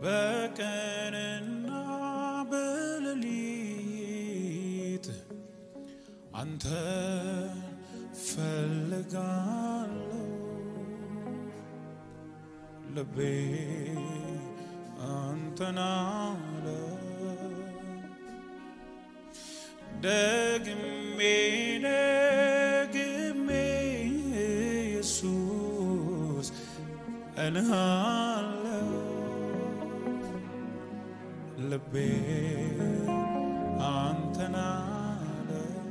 በቀንና በሌሊት አንተን ፈልጋለሁ ልቤ አንተን አለ ደግሜ ደግሜ ኢየሱስ እልሃለሁ ልቤ አንተን አለ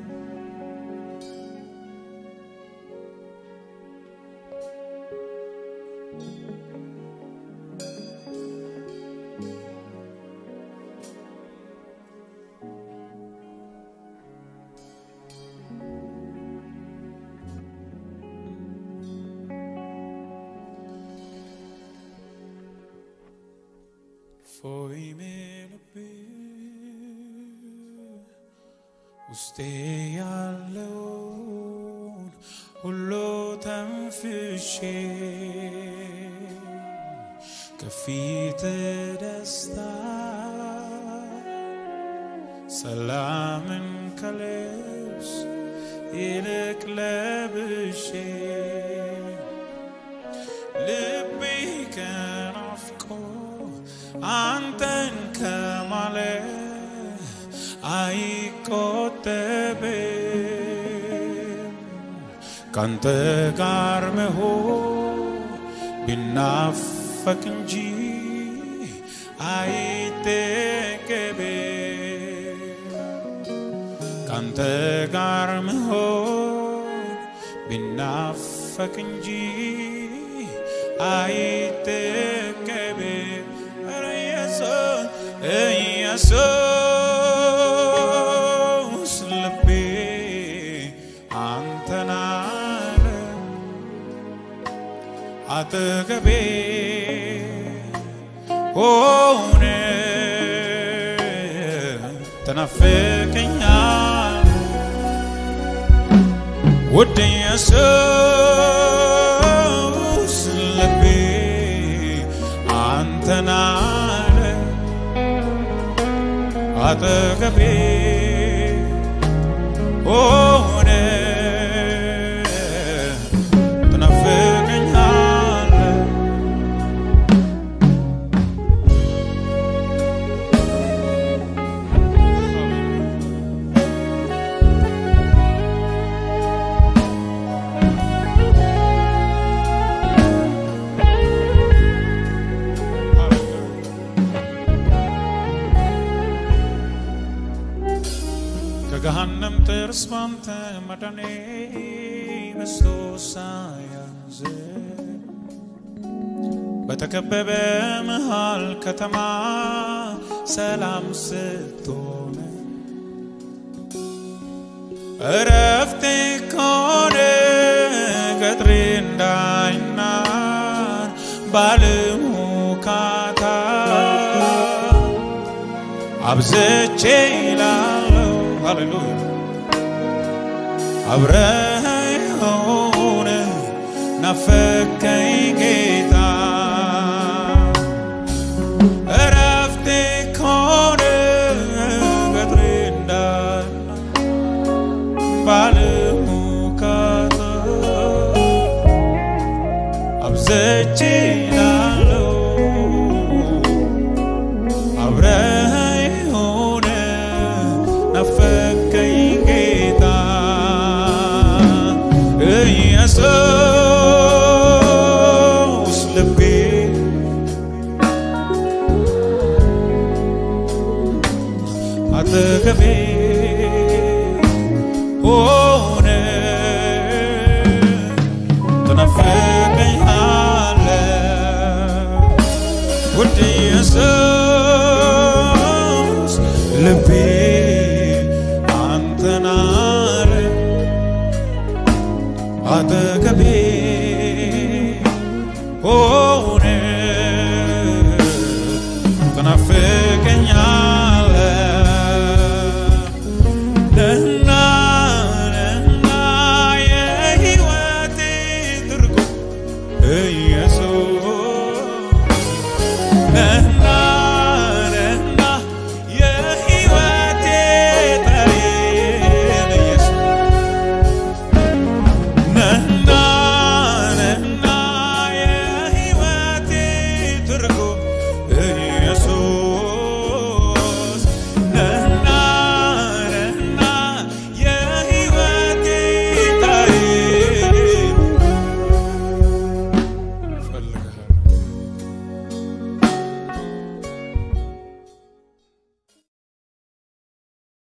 ፎይ ልቤ ውስጤ ያለውን ሁሉ ተንፍሼ ከፊት ደስታ ሰላምን ከልብስ ይልቅ ለብሼ ልቤ ከናፍቆ አንተን ከማለ አይቆጠብም ካንተ ጋር መሆን ቢናፈቅ እንጂ አይጠገብም ካንተ ጋር መሆን ቢናፈቅ እንጂ አይጠገብም ኧረ ኢየሱስ ኢየሱስ ልቤ አንተን አለ አጠገቤ ሆነ ተናፍቀኛል ውድ ኢየሱስ ልቤ አንተን አለ አጠገቤ ሆነ ትናፍቀኛል ከገሃነም ጥርስ ባንተ መዳኔ በስቶ ሳያንዝ በተከበበ መሃል ከተማ ሰላም ስትሆነ እረፍቴ ከሆነ ገጥሬ እንዳይናር ባለሙካታ አብዝቼ ይላለው ሃሌሉያ አብረኸኝ ሆነ ናፈቀኝ ጌታ